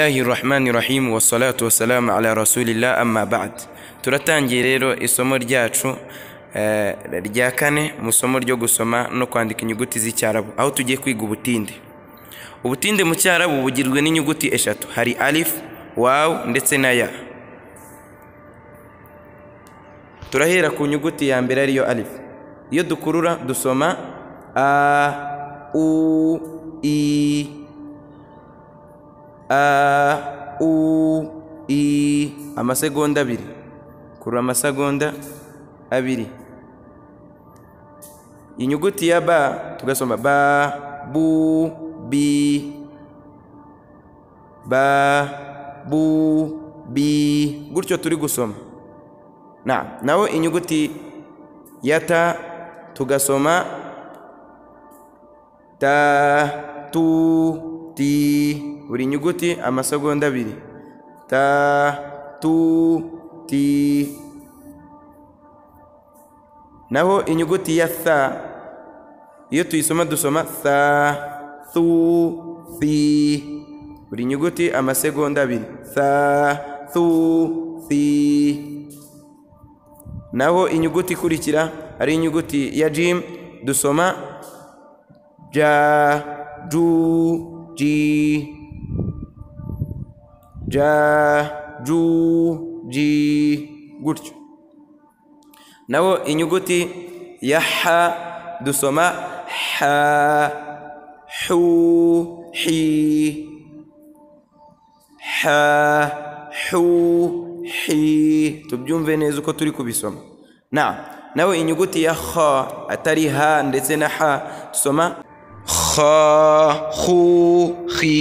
bismillahirrahmanirrahim wassalatu wassalamu ala rasulillah amma ba'd turatangiye rero isomo ryacu eh, rya kane mu isomo ryo gusoma no kwandika inyuguti z'icyarabu aho tugiye kwiga ubutinde ubutinde mu cyarabu bugirwa n'inyuguti eshatu hari alif wawu ndetse na ya turahera ku nyuguti ya mbere ariyo alif iyo dukurura dusoma a u i a u i amasegonda abiri kurura amasegonda abiri inyuguti ya ba tugasoma ba bu bi ba bu bi gutyo turi gusoma na naho inyuguti ya ta tugasoma ta tu ti buri nyuguti amasegonda abiri ta tu ti naho inyuguti ya sa iyo tuyisoma dusoma sa thu thi buri nyuguti amasegonda abiri sa thu thi naho inyuguti ikurikira ari inyuguti ya jim dusoma ja ju ji ja ju ji gutyo naho inyuguti ya ha dusoma ha حو حي ha hu hi tubyumve neza uko turi kubisoma na nawe inyuguti ya kha atari ha ndetse na ha dusoma kha khu khi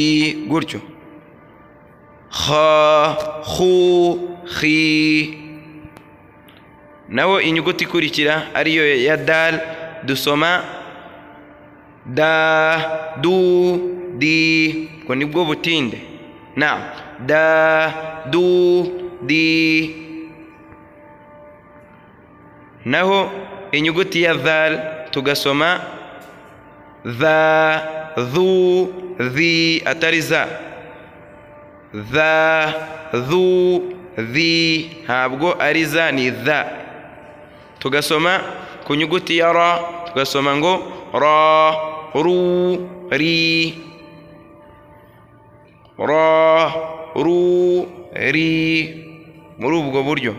gutyo kha khu khi nawe inyuguti ikurikira ariyo ya dal dusoma da du di ubwo ni bwo butinde na da du di naho inyuguti ya dhal tugasoma dha dhu dhi atari za dha dhu dhi ntabwo ari za ni dha tugasoma ku nyuguti ya ra tugasoma ngo ra ru ri ra ru ri muri ubwo buryo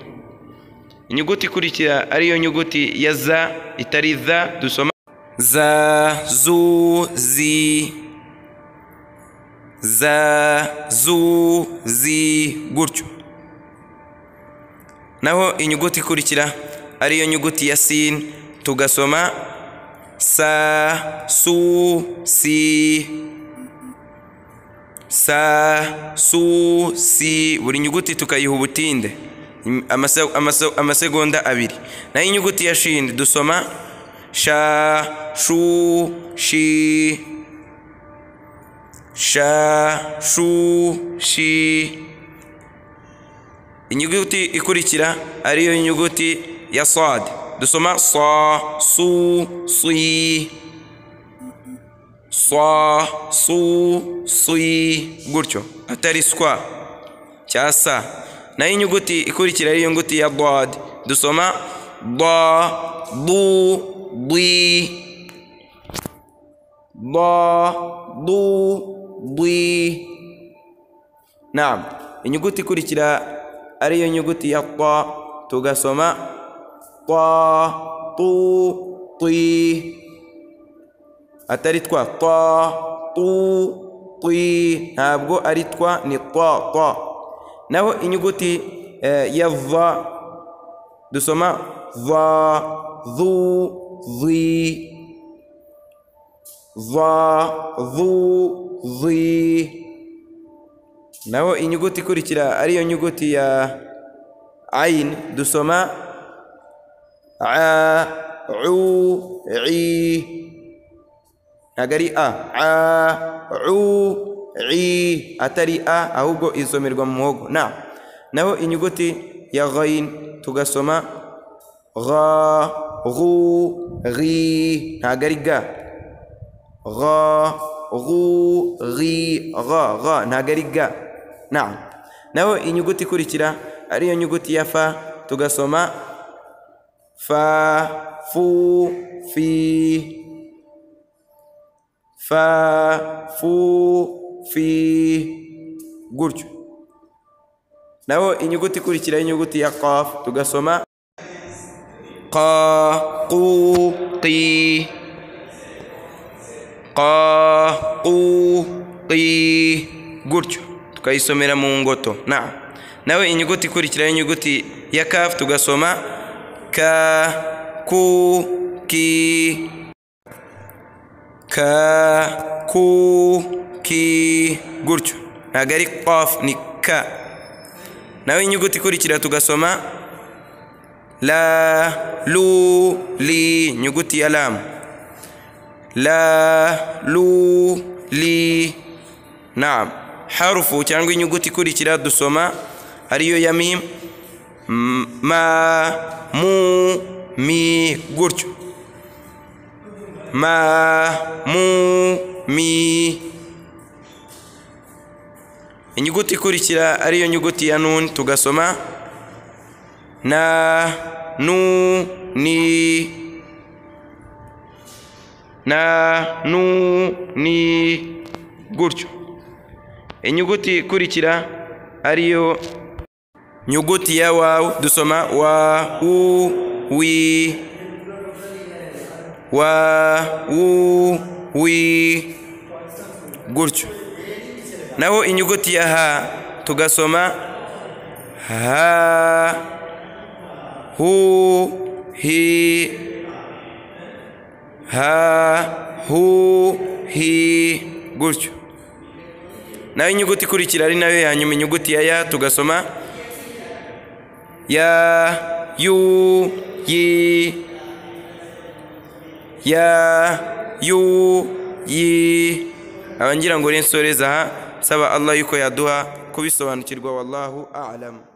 inyuguti ikurikira ariyo nyuguti ya za itari za dusoma za zu zi za zu zi gutyo naho inyuguti ikurikira ariyo nyuguti ya sin tugasoma sa su si sa su si buri nyuguti tukayiha ubutinde amasegonda abiri naho inyuguti ya shindi dusoma sha shu shi sha shu shi inyuguti ikurikira ariyo nyuguti ya sade dusoma sa su si sa su si gutyo atari swa cya sa naho inyuguti ikurikira ariyo nyuguti ya dod dusoma da du dwi da du dwi naam inyuguti ikurikira ariyo nyuguti ya ta tugasoma ta tu ti atari twa ta tu ti ntabwo ari twa ni ta ta naho inyuguti ya va dusoma va zu zi va zu zi naho inyuguti ikurikira ariyo nyuguti ya ayin dusoma a u i ntabwo ari a a u i atari a ahubwo isomerwa mu muhogo na naho inyuguti ya ghayin tugasoma gha ghu ghi ntabwo ari ga gha غو غi غa غa ntago ari ga na naho inyuguti ikurikira ariyo nyuguti ya fa tugasoma fa fu fi fa fu fi gutyo naho inyuguti ikurikira y'inyuguti ya qaf tugasoma qa qu qi qa qu qi gutyo tukayisomera mu ngoto na nawe inyuguti ikurikira y'inyuguti ya kaf tugasoma ka ku ki ka ku ki gutyo ntabwo ari qaf ni ka nawe inyuguti ikurikira tugasoma la lu li inyuguti ya lamu la lu li naam harufu cyangwa inyuguti ikurikira dusoma ariyo ya mim M- ma mu mi gutyo ma mu mi inyuguti ikurikira ariyo nyuguti ya nun tugasoma na nu ni na nu ni gutyo inyuguti ikurikira ariyo nyuguti ya wawu dusoma wa u wi wa u wi gutyo naho inyuguti ya ha tugasoma ha hu hi ha hu hi gutyo naho inyuguti ikurikira ari nayo ya nyuma inyuguti ya ya tugasoma ya yu yi ya yu yi abangira ngo rero nsoreza aha nsaba allah yuko yaduha kubisobanukirwa wallahu a'lamu